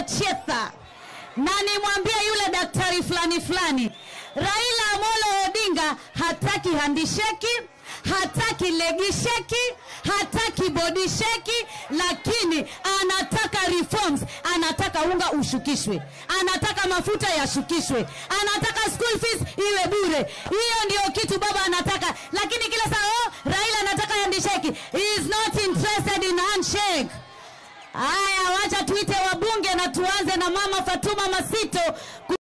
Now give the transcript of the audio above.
Chetha na nimwambie yule daktari fulani fulani, Raila Amolo Odinga hataki handisheki, hataki legisheki, hataki bodisheki, lakini anataka reforms, anataka unga ushukishwe, anataka mafuta yashukishwe, anataka school fees iwe bure. Hiyo ndio kitu baba anataka, lakini kila saa oh, Raila anataka handisheki. He is not interested in handshake. Haya, wacha tuite wabunge na tuanze na mama Fatuma Masito.